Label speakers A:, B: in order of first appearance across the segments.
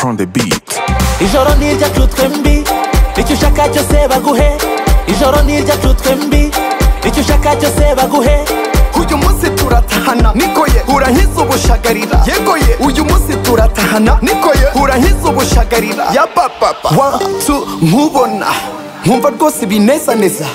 A: on the beat
B: ijoro ntirya cutwe mbi icyo ushaka cyose baguhe ijoro ntirya cutwe mbi icyo ushaka cyose baguhe
C: uyu munsi turatahana niko ye urankiza ubushagarira yego ye uyu munsi turatahana niko ye urankiza ubushagarira ya papapa wantu nkubona nkumva rwose ibinezaneza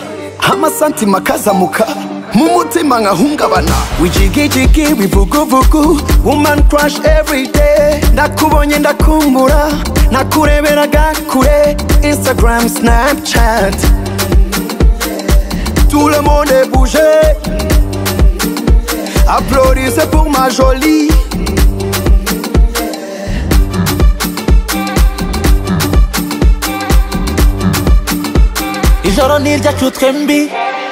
C: amasantima akazamuka mu mutima nkahungabana wijigijigi wivuguvugu woman crush every day nakubonye ndakumbura nakureberaga kure instagram snapchat tout le monde est bougé Applaudissez pour ma jolie.
B: ijoro ntirya cutwe mbi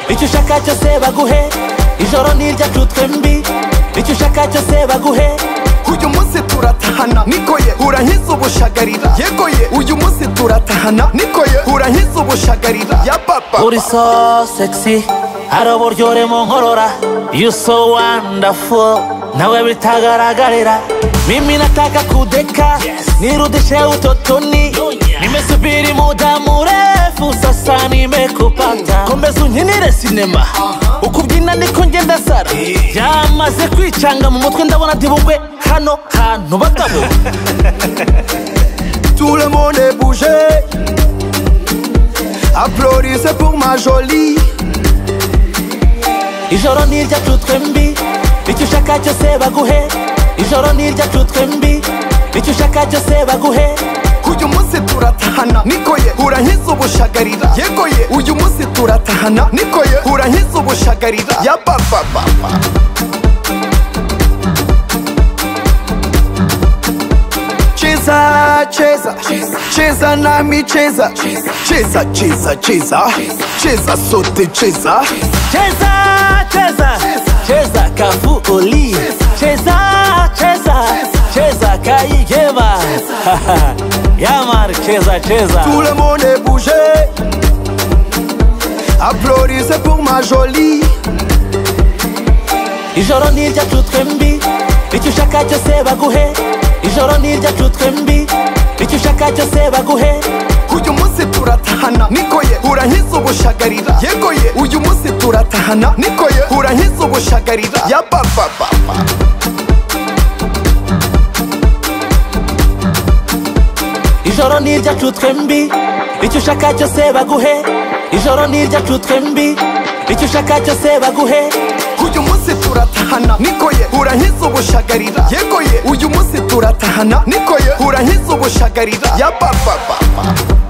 B: icyo ushaka cyose baguhe ijoro ntirya cutwe mbi icyo ushaka cyose baguhe
C: Uyu munsi turatahana niko ye urankiza ubushagarira yego ye uyu munsi turatahana niko ye urankiza ubushagarira ya papa
B: uri so sexy hari uburyohe mu nkorora you so wonderful nawe bitagaragarira mimi nataka kudeka nirudishe utotoni nimesubiri muda mrefu sasa nimekupata komeza unkinire sinema uko ubyina niko ngenda sara yamaze kwicanga mu mutwe ndabona dibugwe hano hantu bagabo
C: tout le monde est bougé Applaudissez pour ma jolie
B: ijoro ntirya cutwe mbi icyo ushaka cyose baguhe ijoro ntirya cutwe mbi icyo ushaka cyose baguhe
C: uyu munsi turatahana niko ye urankiza ubushagarira yego ye uyu munsi turatahana niko ye urankiza ubushagarira ya papa papa cheza cheza cheza nami cheza cheza cheza cheza cheza sote cheza
B: cheza cheza cheza kavu oli cheza cheza cheza kayigeba yamari cheza cheza
C: tout le monde est bougé Applaudissez pour ma jolie
B: ijoro ntirya cutwe mbi icyo ushaka cyose baguhe ijoro ntirya cutwe mbi icyo ushaka cyose baguhe
C: uyu munsi turatahana niko ye urankiza ubushagarira yego ye uyu munsi turatahana niko ye urankiza ubushagarira ya papa papa
B: ijoro ntirya cutwe mbi icyo ushaka cyose baguhe ijoro ntirya cutwe mbi icyo ushaka cyose baguhe
C: uyu munsi turatahana niko ye urankiza ubushagarira yego ye uyu munsi turatahana niko ye urankiza ubushagarira ya papa papa